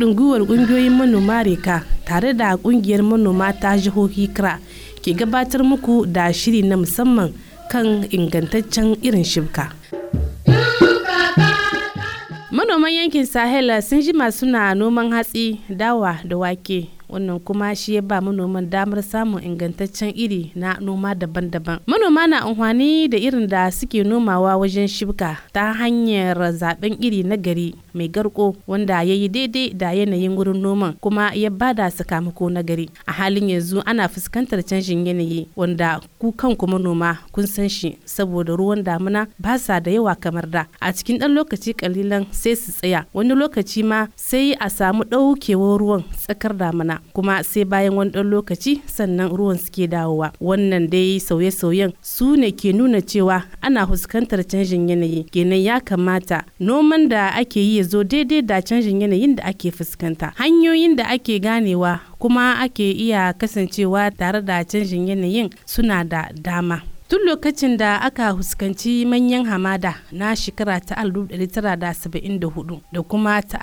haɗin gwiwar ƙungiyoyin manoma reka tare da ƙungiyar manoma ta jihohi kra ke gabatar muku da shiri na musamman kan ingantaccen irin shibka. manoman yankin sahel sun jima suna noman hatsi dawa da wake wannan kuma shi ya ba manoman damar samun ingantaccen iri na noma daban-daban manoma na amfani da irin da suke nomawa wajen shibka ta hanyar zaben iri na gari mai garko wanda ya yi daidai da yanayin wurin noman kuma ya bada sakamako na gari a halin yanzu ana fuskantar canjin yanayi wanda ku kanku manoma kun san shi saboda ruwan damuna ba sa da yawa kamar da a cikin ɗan lokaci kalilan sai su tsaya wani lokaci ma sai a samu ɗaukewar ruwan tsakar damuna kuma sai bayan wani ɗan lokaci sannan ruwan suke dawowa wannan dai sauye-sauyen su ne ke nuna cewa ana fuskantar canjin yanayi kenan ya kamata noman da ake yi ya zo daidai da canjin yanayin da ake fuskanta hanyoyin da ake ganewa kuma ake iya kasancewa tare da canjin yanayin suna da dama tun lokacin da aka huskanci manyan hamada na shekara ta 1974 da kuma ta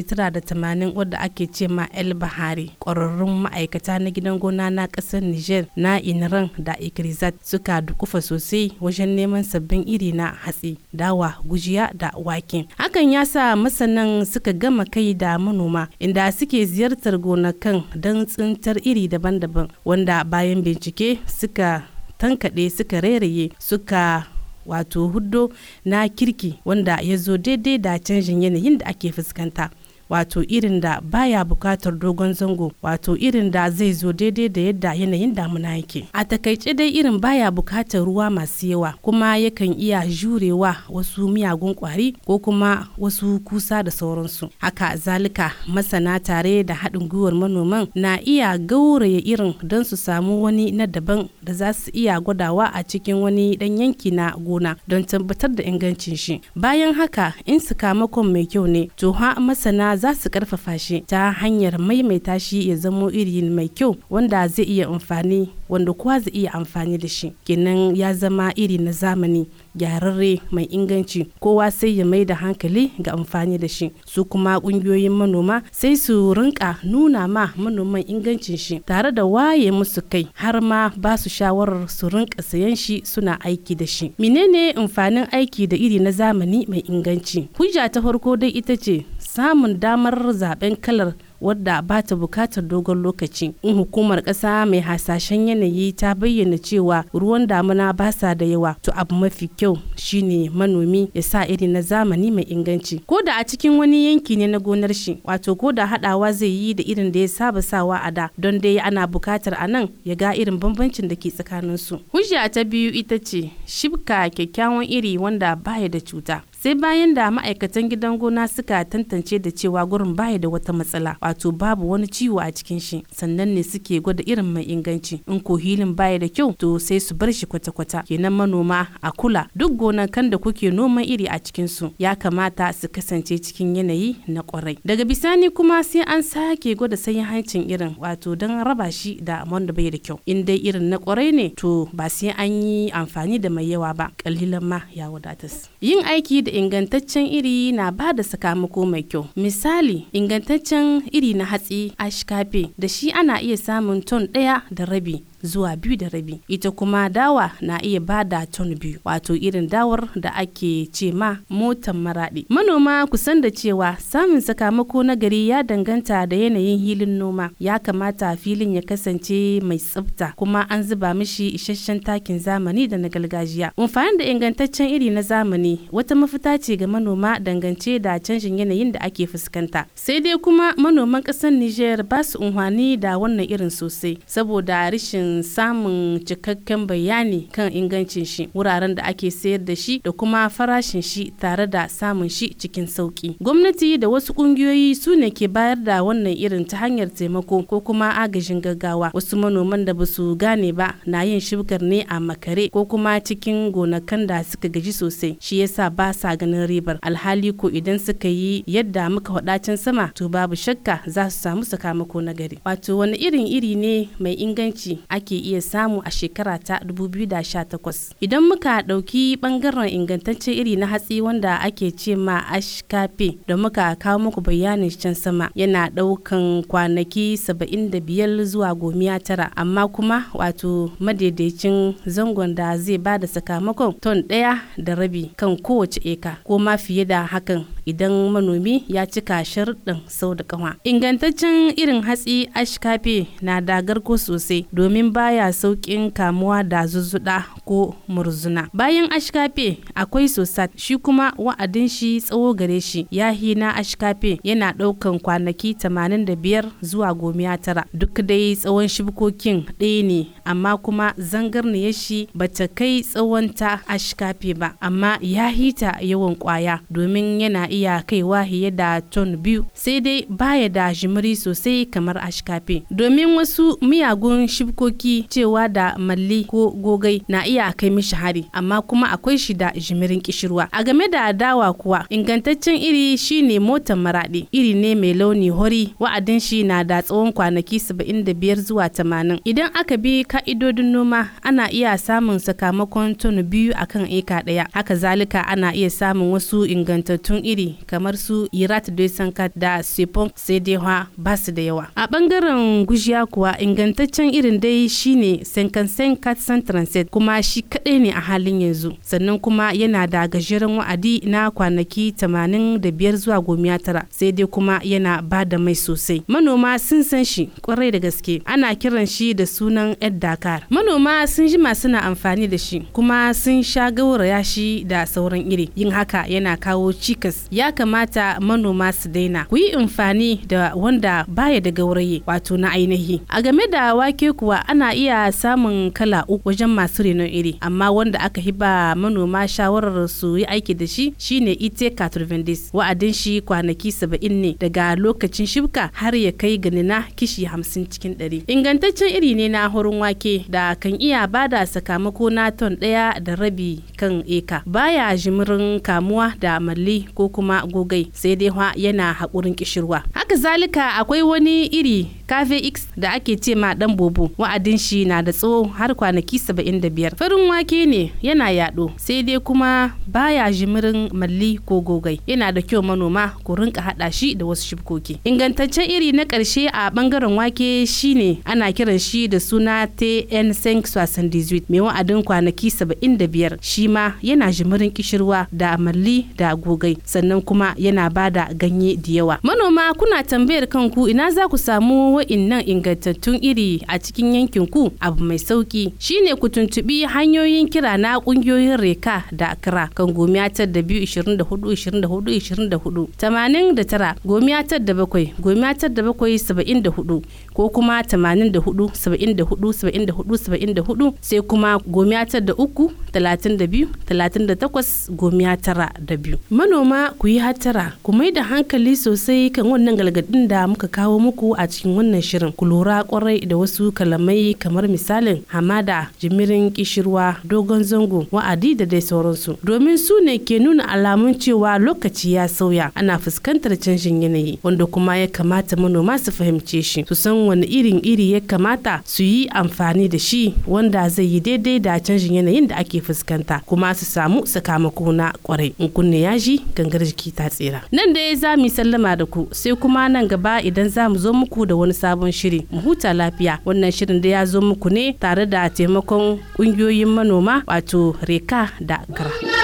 1980 wadda ake ce ma el bahari ƙwararrun ma'aikata na gidan gona na ƙasar niger na inran da ikrizat suka dukufa sosai wajen neman sabbin iri na hatsi dawa gujiya da wake hakan ya sa masanan suka gama kai da manoma inda suke ziyartar gonakan don tsintar iri daban-daban wanda bayan bincike suka tankaɗe suka rairaye suka wato huddo na kirki wanda ya zo daidai da canjin yanayin da ake fuskanta wato irin da baya bukatar dogon zango wato irin da zai zo daidai da yadda yanayin damuna yake a takaice dai irin baya bukatar ruwa masu yawa kuma yakan iya jurewa wasu miyagun kwari ko kuma wasu kusa da sauransu haka zalika masana tare da haɗin gwiwar manoman na iya gauraya irin don su samu wani na daban da za su iya gwadawa a cikin wani ɗan yanki na gona don tabbatar da ingancin shi bayan haka in sakamakon mai kyau ne to ha masana za su karfafa shi ta hanyar maimaita shi ya zamo iri mai kyau wanda zai iya amfani wanda kowa zai iya amfani da shi kenan ya zama iri na zamani gyararre mai inganci kowa sai ya mai da hankali ga amfani da shi su kuma kungiyoyin manoma sai su rinka nuna ma manoman ingancin shi tare da waye musu kai har ma ba su shawarar su rinka sayan shi suna aiki da shi menene amfanin aiki da iri na zamani mai inganci hujja ta farko dai ita ce samun damar zaben kalar wadda ba ta bukatar dogon lokaci in hukumar ƙasa mai hasashen yanayi ta bayyana cewa ruwan damuna ba sa da yawa to abu mafi kyau shine manomi ya sa iri na zamani mai inganci ko da a cikin wani yanki ne na gonar shi wato ko da haɗawa zai yi da irin da ya saba sawa a da don dai ana bukatar a nan ya ga irin bambancin da ke tsakanin su hujja ta biyu ita ce shibka kyakkyawan iri wanda baya da cuta sai bayan da ma'aikatan gidan gona suka tantance da cewa gurin baya da wata matsala wato babu wani ciwo a cikin shi sannan ne suke gwada irin mai inganci in ko hilin baya da kyau to sai su bar shi kwata-kwata kenan manoma a kula duk gonakan da kuke noman iri a cikin su ya kamata su kasance cikin yanayi na kwarai daga bisani kuma sai an sake gwada sayin hancin irin wato don raba shi da wanda bai da kyau in dai irin na kwarai ne to ba sai an yi amfani da mai yawa ba kalilan ma ya wadatas yin aiki da ingantaccen iri na ba da sakamako mai kyau misali ingantaccen iri na hatsi ashkafe da shi ana iya samun ton ɗaya da rabi zuwa biyu da rabi ita kuma dawa na iya ba da ton biyu wato irin dawar da ake ce ma motan maraɗi manoma kusan da cewa samun sakamako na gari ya danganta da yanayin hilin noma ya kamata filin ya kasance mai tsafta kuma an zuba mishi isasshen takin zamani da na gargajiya amfani da ingantaccen iri na zamani wata mafita ce ga manoma dangance da canjin yanayin da ake fuskanta sai dai kuma manoman ƙasar niger ba su unhwani da wannan irin sosai saboda rashin samun cikakken bayani kan ingancin shi wuraren da ake sayar da shi da kuma farashin shi tare da samun shi cikin sauki gwamnati da wasu kungiyoyi su ne ke bayar da wannan irin ta hanyar taimako ko kuma agajin gaggawa wasu manoman da basu gane ba na yin shibgar ne a makare ko kuma cikin gonakan da suka gaji sosai shi yasa ba sa ganin ribar alhali ko idan suka yi yadda muka wadacin sama to babu shakka za su samu sakamako na gari wato wani irin iri ne mai inganci ake iya samu a shekara ta 2018 idan muka ɗauki ɓangaren ingantaccen iri na hatsi wanda ake ce ma ashkafe da muka kawo muku bayanin can sama yana ɗaukan kwanaki 75 zuwa gomiya tara amma kuma wato madaidaicin zangon da zai ba da sakamakon ton ɗaya da rabi kan kowace eka ko ma fiye da hakan idan manomi ya cika sharuɗin sau da kawa ingantaccen irin hatsi ashkafe na da garko sosai domin baya sauƙin kamuwa da zuzzuɗa ko murzuna bayan ashkafe akwai sosat shi kuma wa'adin shi tsawo gare shi ya na ashkafe yana ɗaukan kwanaki 85 zuwa gomiya tara duk dai tsawon shibkokin ɗaya ne amma kuma zangarniyar shi bata kai tsawon ta ashkafe ba amma ya hita yawan kwaya domin yana iya kaiwa fiye da ton biyu sai dai baya da jimiri sosai kamar ashkafe domin wasu miyagun shibkoki cewa da malli ko gogai na iya kai mishi hari amma kuma akwai shi da jimirin kishirwa a game da dawa kuwa ingantaccen iri shine motar maraɗi iri ne mai launi hori wa'adin shi na da tsawon kwanaki 75 zuwa 80 idan aka bi ka'idodin noma ana iya samun sakamakon ton biyu akan eka ɗaya haka zalika ana iya samun wasu ingantattun iri kamar su irat de sankat da sepon sai dai ba su da yawa a bangaren gujiya kuwa ingantaccen irin dai shine senkansen katsan transit kuma shi kadai ne a halin yanzu sannan kuma yana da gajeren wa'adi na kwanaki 85 zuwa gomiya tara sai dai kuma yana ba da mai sosai manoma sun san shi kwarai da gaske ana kiran shi da sunan ed dakar manoma sun jima suna amfani da shi kuma sun sha gauraya shi da sauran iri yin haka yana kawo cikas ya kamata manoma su daina ku yi amfani da wanda baya da gauraye wato na ainihi a game da wake kuwa ana iya samun kala uku wajen masu renon iri amma wanda aka hiba manoma shawarar su yi aiki da shi shine ite katurvendis wa'adin shi kwanaki saba'in ne daga lokacin shibka har ya kai ganina kishi hamsin cikin ɗari ingantaccen iri ne na horon wake da kan iya bada sakamako na ton ɗaya da rabi kan eka baya jimirin kamuwa da malli ko kuma gogai sai dai yana haƙurin kishirwa haka zalika akwai wani iri cafe x da ake ce ma dan bobo wa'adin shi na da tsawo har kwanaki 75 farin wake ne yana yaɗo sai dai kuma baya jimirin malli ko gogai yana da kyau manoma ku rinka haɗa shi da wasu shibkoki ingantaccen iri na ƙarshe a bangaren wake shine ana kiran shi da suna tn 578 mai wa'adin kwanaki 75 shi ma yana jimirin kishirwa da malli da gogai sannan kuma yana bada ganye da yawa manoma kuna tambayar kanku ina za ku samu wa'innan ingantattun iri a cikin yankin ku abu mai sauki shine ku tuntubi hanyoyin kira na kungiyoyin reka da akra kan gomiyatar da biyu ishirin da hudu ishirin da hudu ishirin da hudu tamanin da tara gomiyatar da bakwai gomiyatar da bakwai saba'in da hudu ko kuma tamanin da hudu saba'in da hudu saba'in da hudu saba'in da hudu sai kuma gomiyatar da uku talatin da biyu talatin da takwas gomiya tara da biyu manoma ku yi hatara ku mai da hankali sosai kan wannan galgadin da muka kawo muku a cikin wannan shirin ku lura kwarai da wasu kalamai kamar misalin hamada jimirin kishirwa dogon zango wa'adi da dai sauransu domin su ne ke nuna alamun cewa lokaci ya sauya ana fuskantar canjin yanayi wanda kuma ya kamata manoma su fahimce shi su san wani irin iri ya kamata su yi amfani da shi wanda zai yi daidai da canjin yanayin da ake fuskanta kuma su samu sakamako na kwarai in kunne ya ji gangar jiki ta tsira nan dai za mu sallama da ku sai kuma nan gaba idan za mu zo muku da wani sabon shiri mu huta lafiya wannan shirin da ya zo muku ne tare da taimakon kungiyoyin manoma wato reka da gara